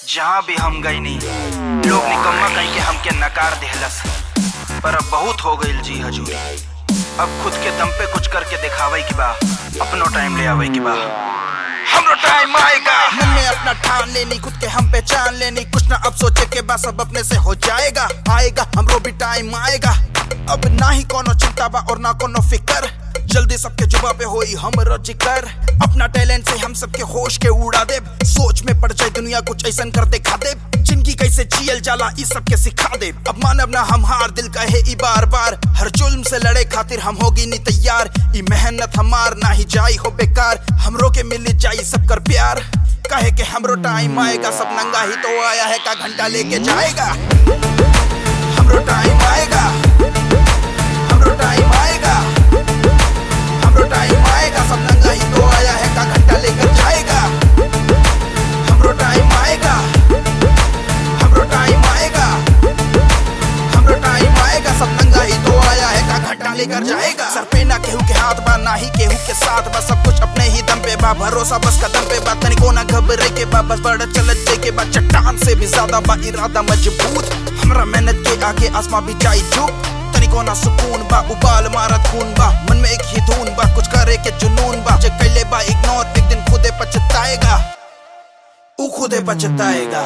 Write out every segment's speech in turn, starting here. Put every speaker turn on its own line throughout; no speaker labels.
जहाँ भी हम गई नहीं लोग निकम्मा कहीं के हमके नकार देहलस पर अब बहुत हो गई जी हजूरी अब खुद के दम पे कुछ करके दिखावे की बा अपनो टाइम ले आवे की बा हमरो टाइम आएगा
मन में अपना ठान लेनी खुद के हम पहचान लेनी कुछ ना अब सोचे के बाद सब अपने से हो जाएगा आएगा हमरो भी टाइम आएगा अब ना ही कोनो चिंता बा और ना कोनो फिकर जल्दी सबके जुबा पे होई हमरो जिक्र अपना टैलेंट से हम सबके होश के उड़ा दे सोच में पड़ जाए दुनिया कुछ ऐसा कर दिखा दे जिंदगी कैसे जियल जाला इस सबके सिखा दे अब मानव ना हम हार दिल कहे ई बार बार हर जुल्म से लड़े खातिर हम होगी नी तैयार ई मेहनत हमार ना ही जाई हो बेकार हमरो के मिल जाई सब कर प्यार कहे के हमरो टाइम आएगा सब नंगा ही तो आया है का घंटा लेके जाएगा हमरो टाइम आएगा हमरो टाइम आएगा हमरो टाइम आएगा सब नंगा ही तो आया है का घंटा लेकर जाएगा हमरो टाइम आएगा हमरो टाइम आएगा हमरो टाइम आएगा सब नंगा ही तो आया है का घंटा लेकर जाएगा सर पे ना केहू के हाथ बा ना ही केहू के साथ बा सब कुछ अपने ही दम पे बा भरोसा बस कदम पे बा तनिको ना घबरे के बा बस बड़ा चलत जे के बा चट्टान से भी ज्यादा बा इरादा मजबूत हमरा मेहनत के आगे आसमां भी जाई झुक तनिको ना सुकून बा उबाल मारत खून बा मन में एक ही धुन बा कुछ करे के जुनून बा जे कैले बा इग्नोर एक दिन खुदे पछताएगा ऊ खुदे पछताएगा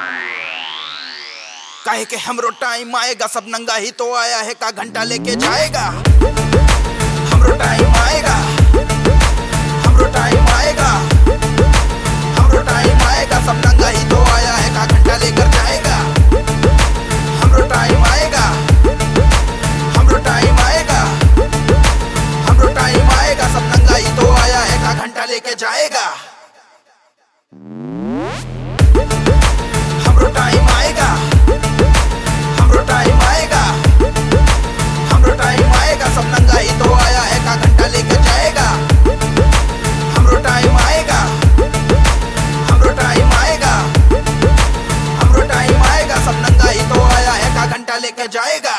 काहे के हमरो टाइम आएगा सब नंगा ही तो आया है का घंटा लेके जाएगा हमरो टाइम आएगा हमरो टाइम आएगा हमरो टाइम आएगा सब नंगा ही तो आया है का घंटा लेकर जाएगा हमरो टाइम आएगा हमरो टाइम आएगा हमरो टाइम आएगा सब नंगा ही तो आया है का घंटा लेके जाएगा हमरो टाइम आएगा हमरो टाइम आएगा हमरो टाइम आएगा सब नंगा ही तो आया है का घंटा लेके जाएगा हमरो टाइम आएगा हमरो टाइम आएगा हमरो टाइम आएगा सब नंगा ही तो आया है का घंटा लेके जाएगा